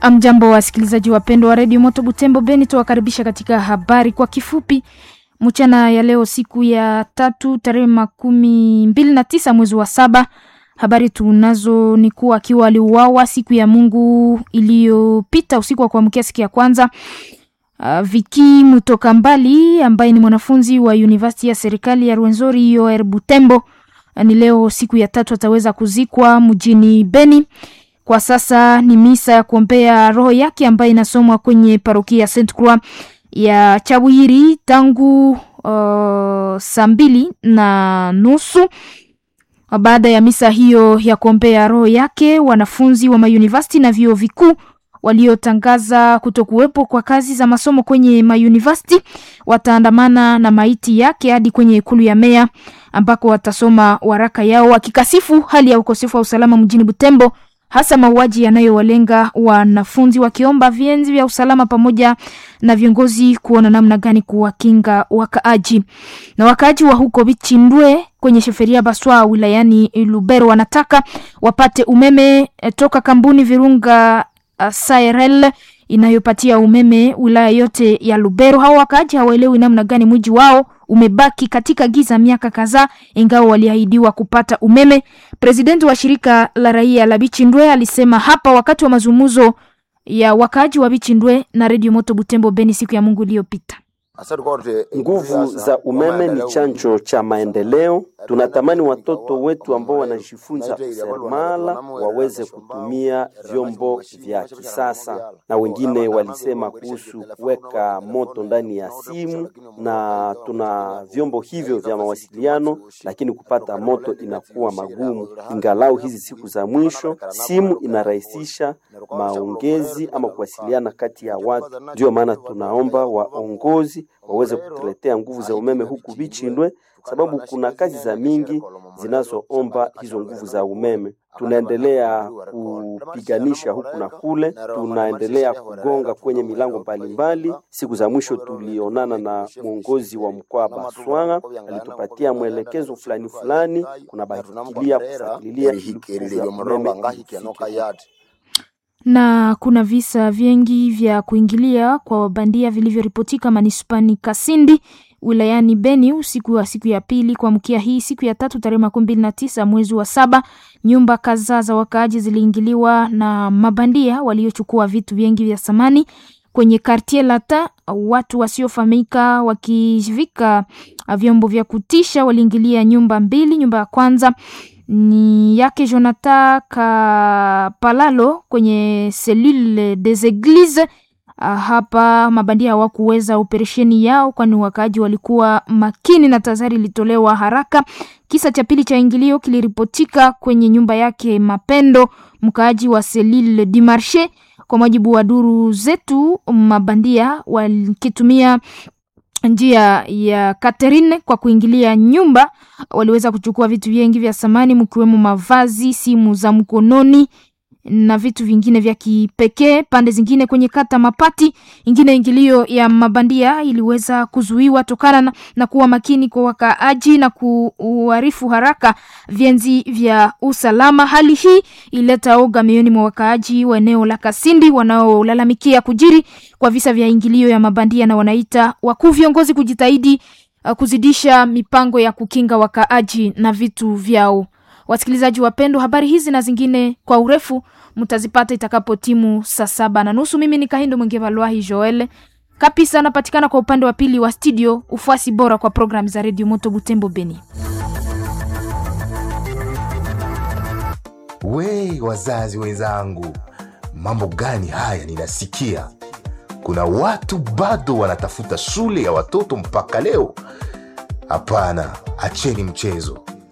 Amjambo, wasikilizaji wapendwa wa redio Moto Butembo Beni, tuwakaribisha katika habari kwa kifupi mchana ya leo, siku ya tatu tarehe makumi mbili na tisa mwezi wa saba. Habari tunazo ni kuwa akiwa aliuawa siku ya Mungu iliyopita usiku wa kuamkia siku ya kwanza. Uh, Viki Mutoka Mbali ambaye ni mwanafunzi wa University ya serikali ya Rwenzori UR Butembo ni leo siku ya tatu ataweza kuzikwa mjini Beni. Kwa sasa ni misa ya kuombea roho yake ambayo inasomwa kwenye parokia Saint Croix ya Chawiri tangu uh, saa mbili na nusu. Baada ya misa hiyo ya kuombea roho yake, wanafunzi wa mauniversity na vyuo vikuu waliotangaza kutokuwepo kwa kazi za masomo kwenye mauniversity wataandamana na maiti yake hadi kwenye ikulu ya meya ambako watasoma waraka yao wakikasifu hali ya ukosefu wa usalama mjini Butembo hasa mauaji yanayowalenga wanafunzi, wakiomba vienzi vya usalama pamoja na viongozi kuona namna gani kuwakinga wakaaji. Na wakaaji wa huko Bichindwe kwenye sheferia Baswa wilayani Lubero wanataka wapate umeme toka kampuni Virunga uh, Sairel inayopatia umeme wilaya yote ya Lubero. Hao wakaaji hawaelewi namna gani mji wao umebaki katika giza miaka kadhaa, ingawa waliahidiwa kupata umeme. Presidenti wa shirika la raia la Bichindwe alisema hapa wakati wa mazungumzo ya wakaaji wa Bichindwe na Radio Moto Butembo Beni siku ya Mungu iliyopita. Nguvu za umeme ni chanjo cha maendeleo. Tunatamani watoto wetu ambao wanajifunza useremala waweze kutumia vyombo vya kisasa, na wengine walisema kuhusu kuweka moto ndani ya simu, na tuna vyombo hivyo vya mawasiliano, lakini kupata moto inakuwa magumu. Ingalau hizi siku za mwisho simu inarahisisha maongezi ama kuwasiliana kati ya watu, ndio maana tunaomba waongozi waweze kutuletea nguvu za umeme huku Bichindwe, sababu kuna kazi za mingi zinazoomba hizo nguvu za umeme. Tunaendelea kupiganisha huku na kule, tunaendelea kugonga kwenye milango mbalimbali. Siku za mwisho tulionana na mwongozi wa mkoa Baswanga, alitupatia mwelekezo fulani fulani, kuna bahikilia kufuatilia na kuna visa vingi vya kuingilia kwa wabandia vilivyoripotika manispani Kasindi wilayani Beni usiku wa siku ya pili kuamkia hii siku ya tatu tarehe makumi mbili na tisa mwezi wa saba. Nyumba kadhaa za wakaaji ziliingiliwa na mabandia waliochukua vitu vingi vya samani kwenye kartie Lata. Watu wasiofahamika wakivika vyombo vya kutisha waliingilia nyumba mbili. Nyumba ya kwanza ni yake Jonathan Kapalalo kwenye selule des Eglises. Hapa mabandia hawakuweza operesheni yao, kwani wakaaji walikuwa makini na tahadhari ilitolewa haraka. Kisa cha pili cha ingilio kiliripotika kwenye nyumba yake Mapendo, mkaaji wa selule du Marche. Kwa mujibu wa duru zetu, mabandia walikitumia njia ya Catherine kwa kuingilia nyumba, waliweza kuchukua vitu vingi vya samani mkiwemo mavazi, simu za mkononi na vitu vingine vya kipekee. Pande zingine kwenye kata Mapati, ingine ingilio ya mabandia iliweza kuzuiwa tokana na, na kuwa makini kwa wakaaji na kuarifu haraka vyenzi vya usalama. Hali hii ileta oga mioyoni mwa wakaaji wa eneo la Kasindi wanaolalamikia kujiri kwa visa vya ingilio ya mabandia, na wanaita wakuu viongozi kujitahidi uh, kuzidisha mipango ya kukinga wakaaji na vitu vyao. Wasikilizaji wapendwa, habari hizi na zingine kwa urefu mtazipata itakapo timu saa saba na nusu. Mimi ni Kahindo Mwenge Valwahi Joel Kapisa, anapatikana kwa upande wa pili wa studio. Ufuasi bora kwa programu za redio Moto Butembo Beni. We wazazi wenzangu, mambo gani haya ninasikia? Kuna watu bado wanatafuta shule ya watoto mpaka leo. Hapana, acheni mchezo